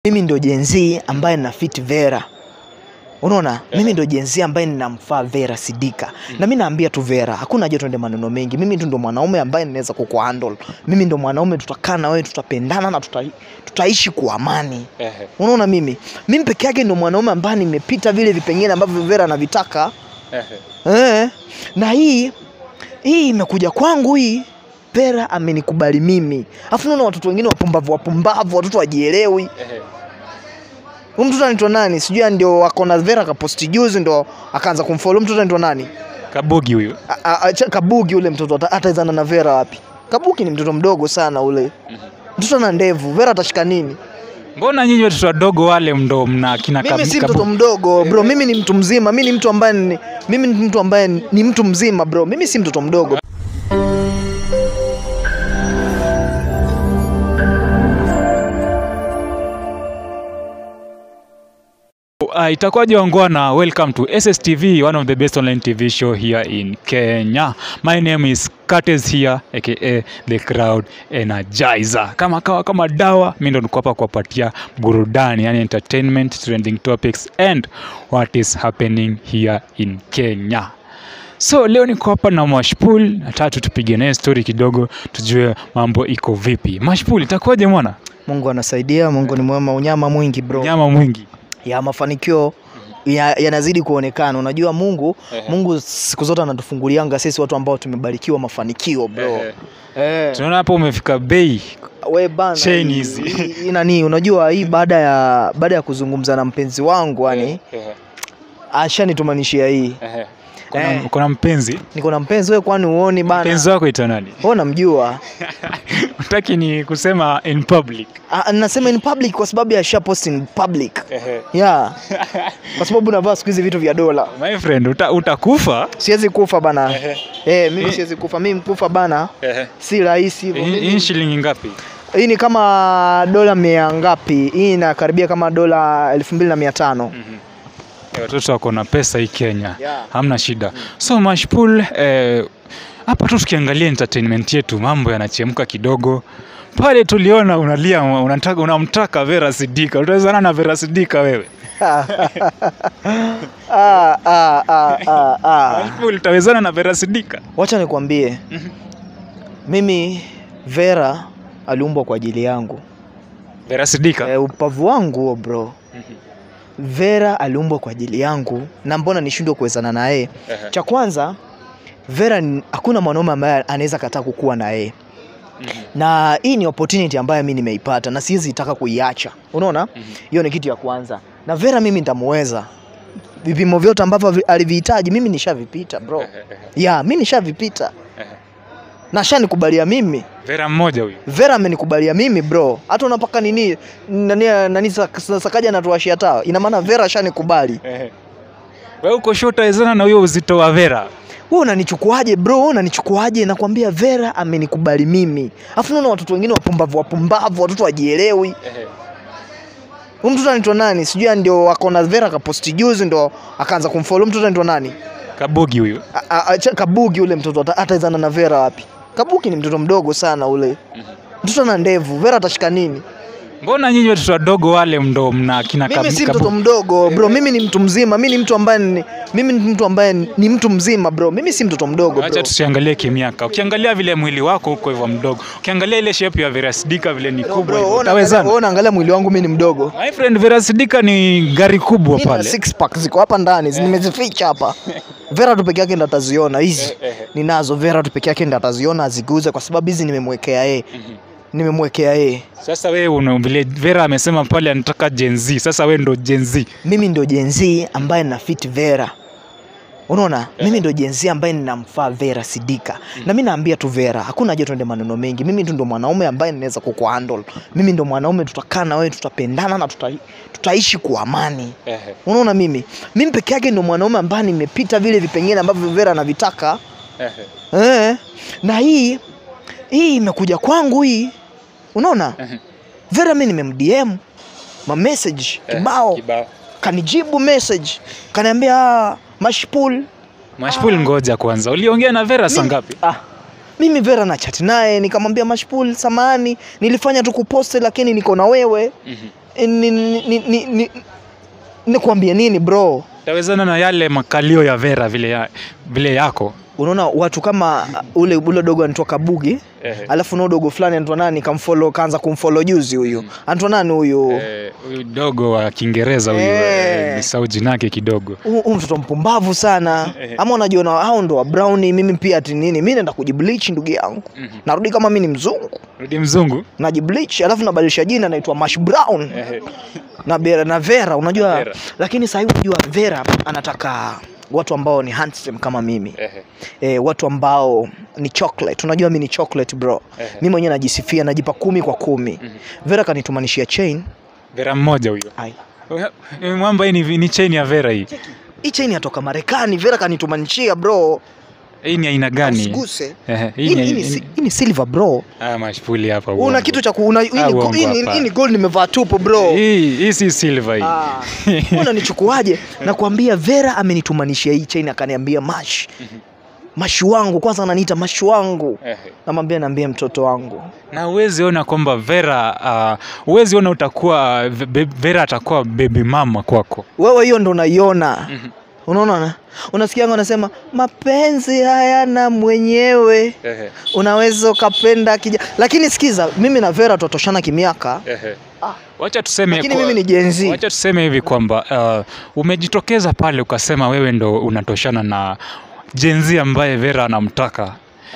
mimi ndo jenzi ambaye nina fit Vera. Unaona? Mimi ndo jenzi ambaye ninamfaa Vera Sidika. Na mimi naambia tu Vera, hakuna haja tuende maneno mengi. Mimi tu ndo mwanaume ambaye ninaweza kukuhandle. Mimi ndo mwanaume tutakaa na wewe, tutapendana na tuta, tutaishi kwa amani. Ehe. Unaona mimi? Mimi peke yake ndo mwanaume ambaye nimepita vile vipengele ambavyo Vera anavitaka. Ehe. Eh, na hii hii imekuja kwangu hii Vera amenikubali mimi. Alafu naona watoto wengine wapumbavu wapumbavu, watoto wajielewi. Ehe. Huyu mtoto anaitwa nani? Sijui ndio wako na Vera kaposti juzi ndo akaanza kumfollow. Huyu mtoto anaitwa nani? Kabugi huyu. A- a- a- cha- Kabugi ule mtoto ata- ataezana na Vera wapi? Kabugi ni mtoto mdogo sana ule. Mtoto ana ndevu. Vera atashika nini? Mbona nyinyi watoto wadogo wale ndo mna kina Mimi Kabu- si Kabu- mtoto mdogo bro, mimi ni mtu mzima. Mimi ni mtu ambaye ni, mimi ni mtu ambaye ni mtu mzima bro. Mimi si mtoto mdogo. Uh, itakuwaje wangwana welcome to SSTV one of the best online TV show here in Kenya my name is Curtis here aka the crowd energizer kama kawa kama dawa mi ndo niko hapa kuwapatia burudani yani entertainment trending topics and what is happening here in Kenya so leo niko hapa na Mashpool nataka tu tupige naye story kidogo tujue mambo iko vipi Mashpool itakuwaje mwana Mungu anasaidia, Mungu ni mwema, unyama mwingi bro. nyama mwingi ya mafanikio ya- yanazidi kuonekana. Unajua Mungu, Mungu siku zote anatufungulianga sisi watu ambao tumebarikiwa mafanikio bro. Eh, tunaona hapa umefika bei we bana, chain hii- hizi. hii- hii nani, unajua hii baada ya baada ya kuzungumza na mpenzi wangu yani ashanitumanishia hii. kuna, Eh. kuna mpenzi Niko na mpenzi wewe, kwani uoni bana? mpenzi wako ita nani Wewe unamjua? utaki ni kusema in public Ah, Nasema in public kwa sababu ya share post in public. Yeah. Kwa sababu navaa siku hizi vitu vya dola. my friend uta, utakufa Siwezi kufa bana. Ehe. Eh, mimi Eh. siwezi kufa. Mimi kufa bana si rahisi hivyo. hii Mimi- hii shilingi ngapi Hii ni kama dola mia ngapi? Hii inakaribia kama dola elfu mbili na mia tano. Eh, watoto wako na pesa hii Kenya Yeah. hamna shida so Mashpool eh, hapa tu tukiangalia entertainment yetu mambo yanachemka kidogo pale tuliona unalia unataka unamtaka Vera Sidika utawezana na Vera Sidika wewe Ah, ah, ah, ah, ah. Mashpool utawezana na Vera Sidika Wacha nikwambie. Mimi Vera aliumbwa kwa ajili yangu. Vera Sidika E, upavu wangu huo bro. Vera aliumbwa kwa ajili yangu na mbona nishindwe kuwezana na yeye? Cha kwanza Vera ni- hakuna mwanaume ambaye anaweza kataa kukuwa na yeye. na hii ni opportunity ambayo mimi nimeipata na siwezi taka kuiacha unaona hiyo ni kitu ya kwanza na Vera mimi nitamuweza vipimo vyote ambavyo vi- alivihitaji mimi nishavipita bro ya mimi nishavipita na shanikubalia mimi Vera mmoja huyu Vera amenikubalia mimi bro hata unapaka nini nani, nani sak- sakaja anatuashia taa ina maana Vera shanikubali wewe uko short utawezana na huyo uzito wa Vera wewe unanichukuaje bro wewe unanichukuaje nakwambia Vera amenikubali mimi afu naona watoto wengine wapumbavu wapumbavu watoto wajielewi Huyu mtoto anaitwa nani? Sijui ndio wako na Vera kaposti juzi ndo akaanza kumfollow. Huyu Mtoto anaitwa nani? Kabugi huyu A- a- a- cha- Kabugi ule mtoto ata- ataezana na Vera wapi? Kabugi ni mtoto mdogo sana ule. Mtoto ana ndevu. Vera atashika nini? mbona nyinyi watoto wadogo wale ndo mna kina Mimi Kabu- si Kabu- mtoto mdogo bro. Mimi ni mtu mzima. Mimi ni mtu ambaye ni, mimi ni mtu ambaye ni mtu mzima bro. Mimi si mtoto mdogo Acha bro. tusiangalie kimiaka. Ukiangalia vile mwili wako huko hivyo mdogo, ukiangalia ile shape ya Vera Sidika vile ni Bro, kubwa bro, hivyo, wewe unaangalia- utawezana. wewe unaangalia mwili wangu mimi ni mdogo. My friend, Vera Sidika ni gari kubwa Mimi na pale. six pack ziko hapa ndani, nimezificha hapa. Vera tu peke yake ndo ataziona hizi. Ninazo Vera tu peke yake ndo ataziona aziguze kwa sababu hizi nimemwekea yeye. Nimemwekea yeye. Sasa wewe una vile Vera amesema pale anataka Gen Z. Sasa wewe ndo Gen Z. Mimi ndo jenzi ambaye nina fit Vera. Unaona? Mimi ndo jenzi ambaye ninamfaa Vera Sidika. Na mimi naambia tu Vera, hakuna haja tuende maneno mengi. Mimi tu ndo mwanaume ambaye ninaweza kukuhandle. Mimi ndo mwanaume tutakaa na wewe, tutapendana na tuta, tutaishi kwa amani. Unaona mimi? Mimi peke yake ndo mwanaume ambaye nimepita vile vipengele ambavyo Vera anavitaka. Eh, na hii hii imekuja kwangu hii. Unaona? Vera mimi nimemdm ma message kibao kanijibu message kaniambia "Ah, Mashpool Mashpool, ngoja kwanza. Uliongea na Vera saa Mimi- ngapi? ah, mimi Vera na chat naye nikamwambia Mashpool, samahani nilifanya tu kuposte lakini niko na wewe ni, ni, ni, ni, ni, nikwambie nini bro Utawezana na yale makalio ya Vera vile, ya, vile yako unaona watu kama uh, ule ule dogo anaitwa Kabugi Ehe. alafu na dogo fulani anaitwa nani kamfollow kaanza kumfollow juzi huyu anaitwa nani huyu Eh, huyu dogo wa Kiingereza huyu Eh. eh, nisahau jina yake kidogo. Huyu huyu mtoto mpumbavu sana Eh. ama unajiona hao ndo wa browni mimi pia ati nini mi naenda kujibleach ndugu yangu Mhm. narudi kama mi ni mzungu Rudi mzungu. najibleach alafu nabadilisha jina naitwa mash brown Ehe. na, Vera, na Vera unajua Vera. lakini sasa hivi unajua Vera anataka watu ambao ni handsome kama mimi Ehe. e, watu ambao ni chocolate unajua mi ni chocolate bro Ehe. mi mwenyewe najisifia najipa kumi kwa kumi Mhm. Vera kanitumanishia chain Vera mmoja huyo. Ai. Eh, Mwamba hii ni, ni chain ya Vera hii. hii chain yatoka Marekani Vera kanitumanishia bro Hii ni aina gani? usiguse Ehe, hii hii ni- ni hii ni si- hii ni silver bro Ah, mashpuli hapa. una uongo. kitu cha ku- una- hii Ah, ni- uongo hii ni- hapa. hii ni gold nimevaa tupo bro Hii hii si silver hii. Ah, unanichukuaje nakwambia Vera amenitumanishia hii chain akaniambia mash mashi wangu kwanza ananiita mashi wangu Ehe. namwambia naambia mtoto wangu na uwezi ona kwamba Vera uh, uwezi ona utakuwa Ve- Vera atakuwa baby mama kwako. wewe hiyo ndo unaiona Mhm. unaona na? unasikianga unasema mapenzi hayana mwenyewe Ehe, unaweza ukapenda kija lakini sikiza mimi na Vera tutoshana kimiaka ehe. Ah. Wacha tuseme lakini kwa- mimi ni jenzi Wacha tuseme hivi kwamba uh, umejitokeza pale ukasema wewe ndo unatoshana na jenzi ambaye Vera anamtaka.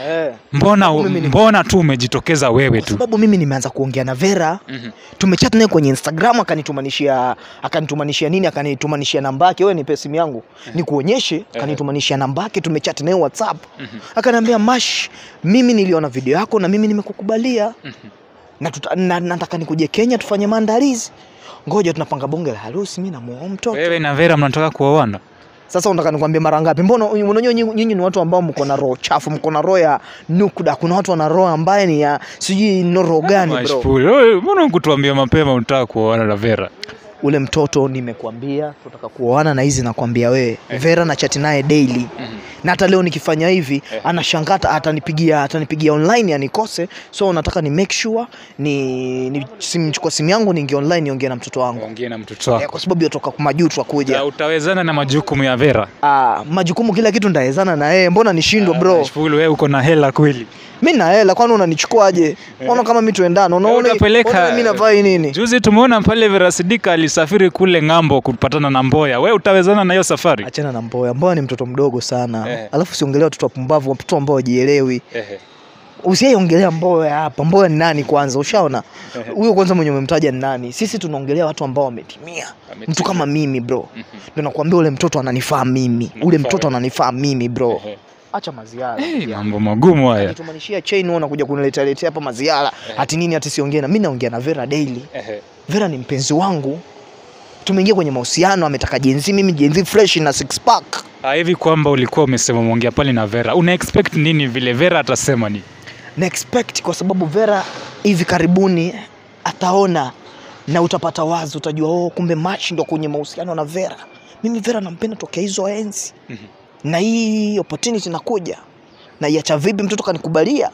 Mbona, Mimi ni- mbona tu umejitokeza wewe kwa tu? sababu mimi nimeanza kuongea na Vera Mhm. tumechat naye kwenye Instagram akanitumanishia akanitumanishia nini akanitumanishia namba yake wewe nipe simu yangu nikuonyeshe akanitumanishia namba yake tumechat naye WhatsApp Mhm. akaniambia mash mimi niliona video yako na mimi nimekukubalia Mhm. na, tuta, na nataka nikuje Kenya tufanye maandalizi ngoja tunapanga bonge la harusi mimi namuoa mtoto Wewe na Vera mnataka kuoana? sasa unataka nikwambie mara ngapi mbona unajua nyinyi nyinyi ni watu ambao mko na roho chafu mko na roho ya nukda kuna watu wana roho ambaye ni ya sijui no roho gani bro Mashpuli. Wewe, Mbona kutuambia mapema unataka kuoana na Vera? ule mtoto nimekuambia tutaka kuoana na hizi nakwambia wewe Vera na chati naye daily Mhm. na hata leo nikifanya hivi Eh. anashangata atanipigia atanipigia online anikose so nataka ni make sure ni, ni sim, chukua simu yangu niingie online niongee na mtoto wangu Ongea na mtoto eh, wako. kwa sababu yotoka majuu twakuja Na utawezana na majukumu ya Vera? ah, majukumu kila kitu ndaezana na yeye mbona nishindwe bro Mashpuli, wewe uko na hela kweli? mi na hela kwani unanichukuaje unaona kama mi tuendana unaona Utapeleka- unaona mi navaa hii nini Juzi tumeona pale Vera Sidika alisafiri kule ng'ambo kupatana na Mboya. We utawezana na hiyo safari? achana na mboya mboya ni mtoto mdogo sana Eh. alafu siongelea watoto wapumbavu watoto ambao wajielewi usiaiongelea mboya hapa mboya ni nani kwanza ushaona huyo kwanza mwenye umemtaja ni nani sisi tunaongelea watu ambao wametimia Wametimia. mtu kama mimi bro Mhm. ndio nakwambia ule mtoto ananifaa mimi ule Unamfaa mtoto wewe. ananifaa mimi bro Ehe. acha maziara Hey, mambo magumu haya. akitumanishia chain wewe unakuja kuniletea letea hapa maziara ati nini ati siongee na mimi naongea na Vera daily Vera ni mpenzi wangu tumeingia kwenye mahusiano ametaka jenzi mimi jenzi fresh na six pack Ah, hivi kwamba ulikuwa umesema mwongea pale na Vera, una expect nini vile Vera atasema ni? na expect kwa sababu Vera hivi karibuni ataona na utapata wazi, utajua oh, kumbe Machi ndo kwenye mahusiano na Vera. Mimi Vera nampenda tokea hizo enzi Mhm. na hii opportunity inakuja na iacha vipi, mtoto kanikubalia.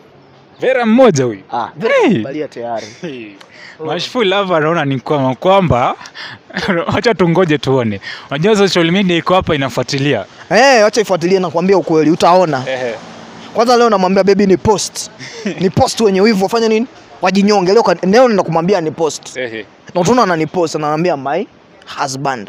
Vera mmoja huyu. Ah, Vera Hey. kanikubalia tayari. Mashful hapa naona ni kwamba kwamba acha tungoje tuone. Unajua social media iko hapa inafuatilia. Eh, acha ifuatilie, nakwambia ukweli, utaona. Ehe. Kwanza leo namwambia baby ni post, ni post wenye wivu wafanya nini, wajinyonge. Leo kan- leo nenda kumwambia ni post, Ehe. na utaona ananipost, ananiambia my husband.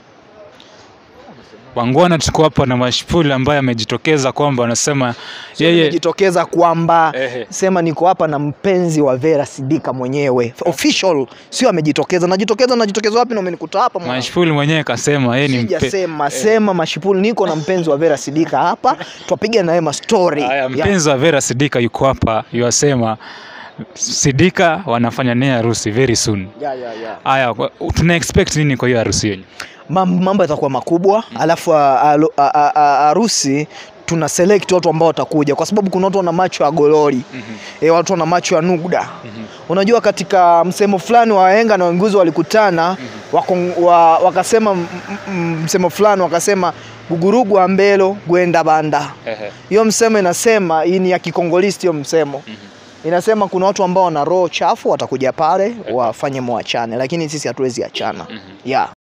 Wangwana tuko hapa na Mashful ambaye amejitokeza kwamba anasema Sio yeye nimejitokeza kwamba Ehe. sema niko hapa na mpenzi wa Vera Sidika mwenyewe official, sio amejitokeza. Najitokeza, najitokeza wapi? Na umenikuta hapa mwana. Mashful mwenyewe kasema yeye ni mpe... Sijasema sema mashipuli, niko na mpenzi wa Vera Sidika hapa, twapiga naye mastori Haya, Ya- mpenzi wa Vera Sidika yuko hapa, yuasema Sidika wanafanya naye harusi very soon. ya, ya, ya. Haya, kwa- tuna expect nini kwa hiyo harusi yenu? Mam- mambo yatakuwa makubwa alafu a- a- a- a- a- harusi tuna select watu ambao watakuja kwa sababu kuna watu wana macho ya gololi e, watu wana macho ya nugda unajua katika msemo fulani wa wahenga na wenguzi walikutana wako, wa, wakasema m- m- msemo fulani wakasema gugurugu ambelo gwenda banda hiyo msemo inasema hii ni ya kikongolisti hiyo msemo inasema kuna watu ambao wana roho chafu watakuja pale wafanye mwachane, lakini sisi hatuwezi achana. Mhm. Yeah.